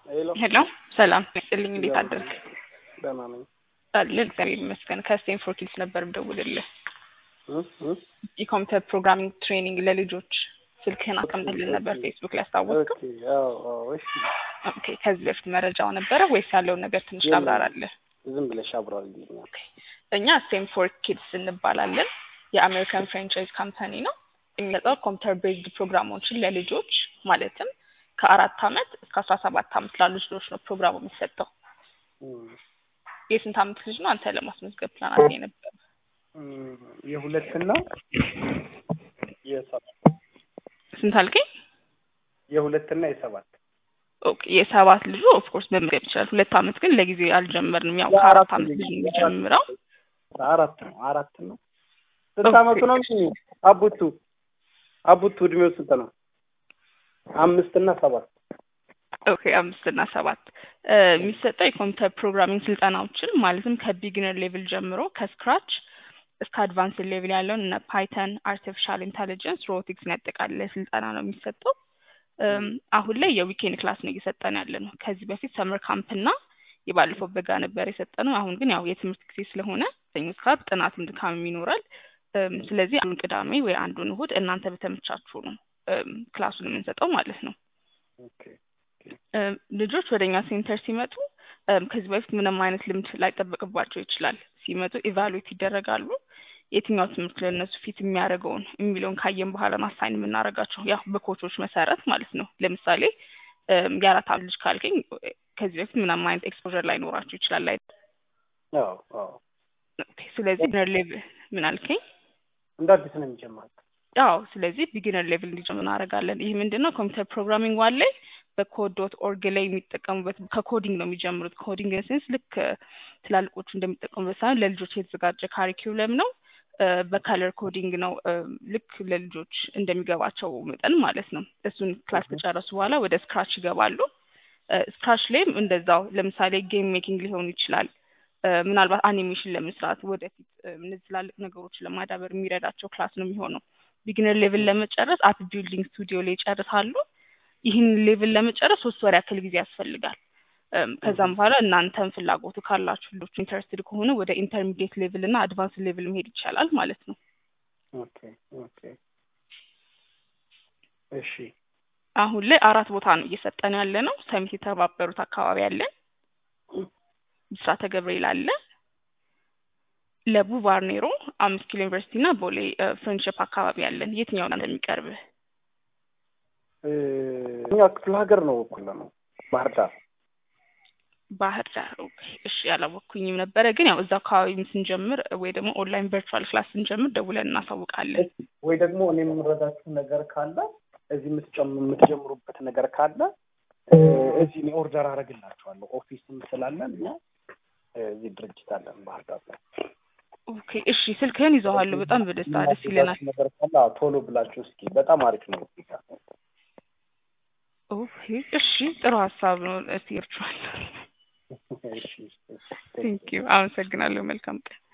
ሄሎ ሄሎ ሰላም ይስጥልኝ። እንዴት አደርክ? ደህና ነኝ። አለ እግዚአብሔር ይመስገን። ከስቴንፎርድ ኪድስ ነበር የምደውልልህ። እ እ የኮምፒውተር ፕሮግራሚንግ ትሬኒንግ ለልጆች ስልክህን አስቀምጥልን ነበር ፌስቡክ ላይ አስታወስከው? ኦኬ አዎ አዎ እሺ ኦኬ ከዚህ በፊት መረጃው ነበረ ወይስ ያለውን ነገር ትንሽ የለም። ታብራራለህ? ዝም ብለሽ አብራሪልኝ። እኛ ስቴንፎርድ ኪድስ እንባላለን። የአሜሪካን ፍራንቻይዝ ካምፓኒ ነው። የሚሰጠው ኮምፒውተር ቤዝድ ፕሮግራሞችን ለልጆች ማለትም ከአራት አመት እስከ አስራ ሰባት አመት ላሉ ልጆች ነው ፕሮግራሙ የሚሰጠው። እም፣ የስንት አመት ልጅ ነው አንተ ለማስመዝገብ ፕላን አድርገህ ነበር? እም፣ የሁለትና የሰባት ስንት አልከኝ? የሁለትና የሰባት ኦኬ የሰባት ልጁ ኦፍኮርስ መመዝገብ ይችላል። ሁለት አመት ግን ለጊዜው አልጀመርንም። ያው ከአራት አመት ልጅ ነው የሚጀምረው። አራት ነው አራት ነው። ስንት አመቱ ነው? አቡቱ አቡቱ እድሜው ስንት ነው? አምስት እና ሰባት ኦኬ አምስት እና ሰባት እ የሚሰጠው የኮምፒውተር ፕሮግራሚንግ ስልጠናዎችን ማለትም ከቢግነር ሌቭል ጀምሮ ከስክራች እስከ አድቫንስ ሌቭል ያለውን እነ ፓይተን፣ አርቲፊሻል ኢንተሊጀንስ፣ ሮቦቲክስን ያጠቃለለ ስልጠና ነው የሚሰጠው። እም፣ አሁን ላይ የዊኬንድ ክላስ ነው እየሰጠን ያለ ነው። ከዚህ በፊት ሰመር ካምፕ እና የባለፈው በጋ ነበር የሰጠነው። አሁን ግን ያው የትምህርት ጊዜ ስለሆነ ሰኞ እስከ ዓርብ ጥናትም ድካምም ይኖራል። እም፣ ስለዚህ አንዱን ቅዳሜ ወይ አንዱን እሁድ እናንተ በተመቻችሁ ነው እም፣ ክላሱን የምንሰጠው ማለት ነው። ኦኬ እም፣ ልጆች ወደ እኛ ሴንተር ሲመጡ እም፣ ከዚህ በፊት ምንም አይነት ልምድ ላይጠበቅባቸው ይችላል። ሲመጡ ኢቫሉዌት ይደረጋሉ። የትኛው ትምህርት ለእነሱ ፊት የሚያደርገውን የሚለውን ካየን በኋላ ማሳይን የምናደርጋቸው ያው በኮቾች መሰረት ማለት ነው። ለምሳሌ እም፣ የአራት አመት ልጅ ካልከኝ ከዚህ በፊት ምንም አይነት ኤክስፖዠር ላይኖራቸው ይችላል። ላይ አዎ አዎ ስለዚህ ቢግነር ሌቭል ምን አልከኝ? እንደ አዲስ ነው የሚጀምረው። አዎ ስለዚህ ቢጊነር ሌቭል እንዲጀምሩ እናደርጋለን። ይህ ምንድን ነው? ኮምፒውተር ፕሮግራሚንግ ዋን ላይ በኮድ ዶት ኦርግ ላይ የሚጠቀሙበት ከኮዲንግ ነው የሚጀምሩት። ኮዲንግ ሴንስ ልክ እ፣ ትላልቆቹ እንደሚጠቀሙበት ሳይሆን ለልጆች የተዘጋጀ ካሪኪውለም ነው። እ፣ በከለር ኮዲንግ ነው እ፣ ልክ ለልጆች እንደሚገባቸው መጠን ማለት ነው። እሱን ክላስ ከጨረሱ በኋላ ወደ ስክራች ይገባሉ። እ፣ ስክራች ላይም እንደዛው ለምሳሌ ጌም ሜኪንግ ሊሆን ይችላል እ፣ ምናልባት አኒሜሽን ለመስራት ወደፊት እ፣ እነዚህ ትላልቅ ነገሮችን ለማዳበር የሚረዳቸው ክላስ ነው የሚሆነው። ቢግነር ሌቭል ለመጨረስ አፕ ቢልዲንግ ስቱዲዮ ላይ ይጨርሳሉ። ይህን ሌቭል ለመጨረስ ሶስት ወር ያክል ጊዜ ያስፈልጋል። እም፣ ከዛም በኋላ እናንተም ፍላጎቱ ካላችሁ ልጆቹ ኢንተረስትድ ከሆነ ወደ ኢንተርሚዲየት ሌቭል እና አድቫንስ ሌቭል መሄድ ይቻላል ማለት ነው። ኦኬ ኦኬ እሺ አሁን ላይ አራት ቦታ ነው እየሰጠን ያለ ነው። ሰሚት የተባበሩት አካባቢ አለን፣ ብስራተ ገብርኤል አለ፣ ለቡ ባርኔሮ፣ አምስት ኪሎ ዩኒቨርሲቲ እና ቦሌ እ፣ ፍሬንድሽፕ አካባቢ አለን። የትኛው ነው እንደሚቀርብህ? እ፣ እኛ ክፍለ ሀገር ነው እኩል ነው ባህር ዳር ባህር ዳር። ኦኬ እሺ፣ ያላወቅኩኝም ነበረ። ግን ያው እዛ አካባቢ ስንጀምር ወይ ደግሞ ኦንላይን ቨርቹዋል ክላስ ስንጀምር ደውለን እናሳውቃለን። ወይ ደግሞ እኔ የምረዳችሁ ነገር ካለ እዚህ የምትጨም የምትጀምሩበት ነገር ካለ እ፣ እዚህ እኔ ኦርደር አደርግላችኋለሁ። ኦፊስም ስላለን እኛ እ፣ እዚህ ድርጅት አለን ባህር ዳር ላይ። ኦኬ እሺ፣ ስልክህን ይዘዋለሁ። በጣም በደስታ ደስ ይለናል። የምናግዛችሁ ነገር ካለ አዎ፣ ቶሎ ብላችሁ እስኪ። በጣም አሪፍ ነው እዚህ ጋር። ኦኬ እሺ፣ ጥሩ ሀሳብ ነው። እስቲ ቨርቹዋል እሺ እሺ፣ እሺ። ቴንክ ዩ። አመሰግናለሁ። መልካም ቀን